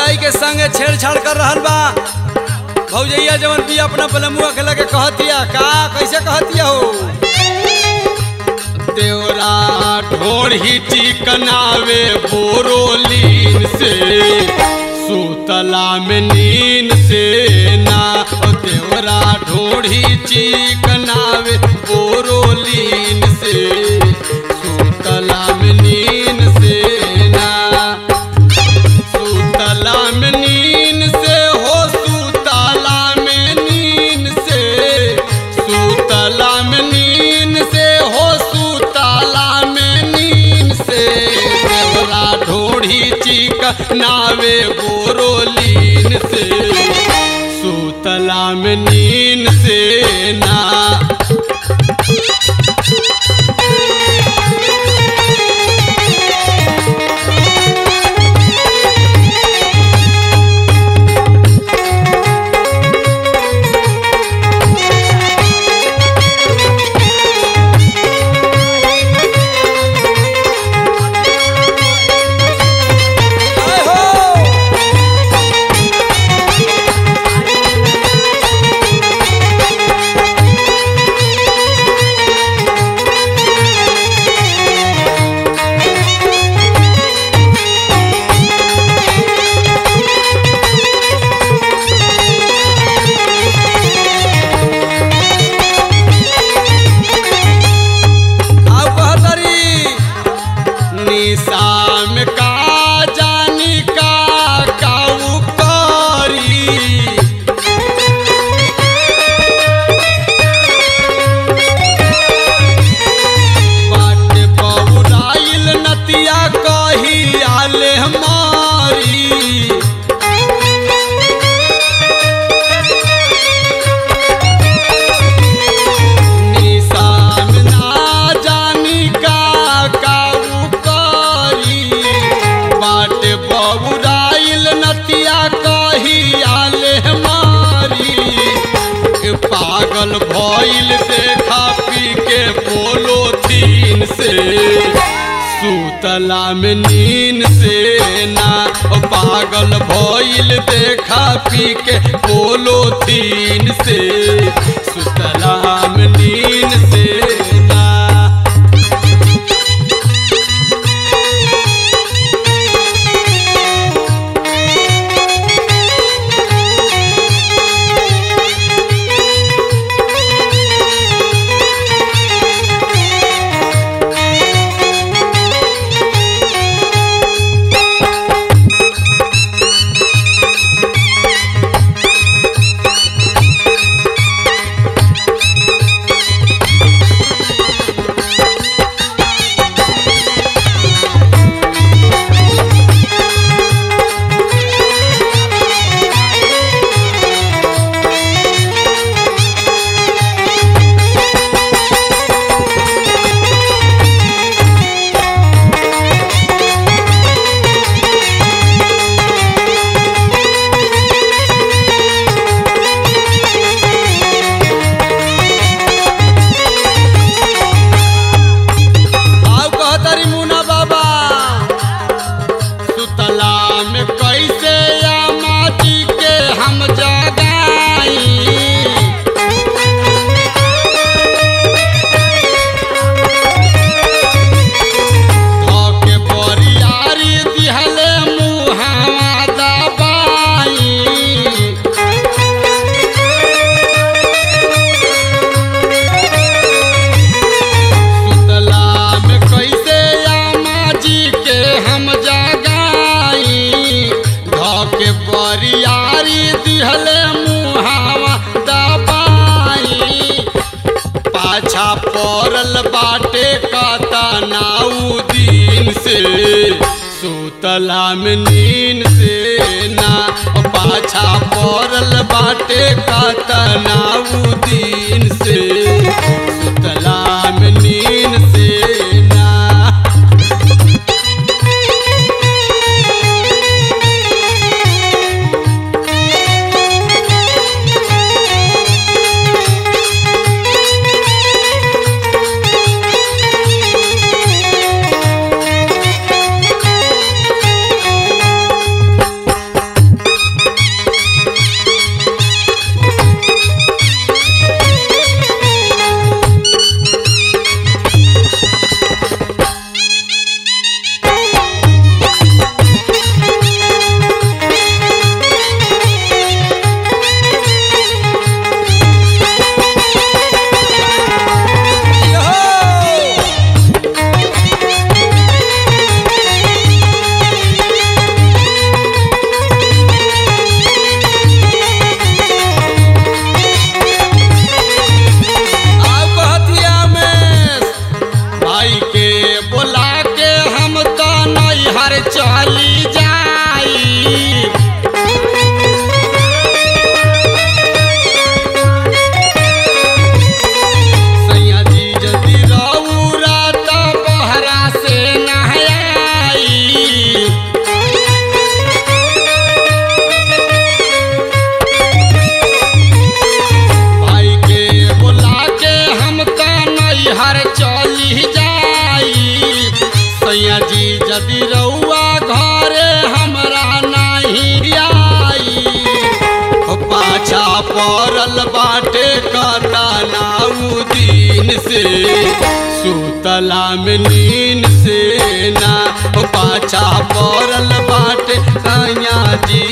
भौजाई के संगे छेड़छाड़ कर रहल बा भौजैया जवन भी अपना बलमुआ के लगे कहतिया का कैसे कहतिया हो देवरा ढोढ़ी चिकनावे बोरोलीन से सुतला में नीन से ना ओ देवरा ढोढ़ी चिकनावे बोरोलीन से सुतला में नीन से ना सुतला में नीन से हो सुतला में नीन से सुतला में नीन से हो सुतला में नीन से देवरा ढोढ़ी चिक नावे बोरोलीन से सुतला में नीन से ना जय हो आउ कहतरी निशाम का जानी का काऊ करी बाट बहुराइल नतिया कही आले हमारी निशान ना जानी का काऊ करी बाट बहुराइल नतिया कही आले हमारी ए पागल भइल देखा पी के बोलो तीन से सुतला में नीन से ना ओ पागल भइल देखा पी के बोलो तीन से सुतला में नीन से ना आउ कहतरी मुना बाबा सुतला में कैसे या माटी के हम जगाई धोके बरियारी दिहले मुहावा दबाई सुतला में कैसे आमा जी के हम जगाई धोके बरियारी दिहले मुहावा दबाई पाछा पड़ल बाटे कतनाऊ दिन से सुतला में नीन से ना ओ पाछा पड़ल बाटे कतनाऊ दिन से सुतला में नीन से ना पड़ल बाटे कतनाऊ दिन से सुतला में नींद से ना ओ पाछा पड़ल बाटे सैया जी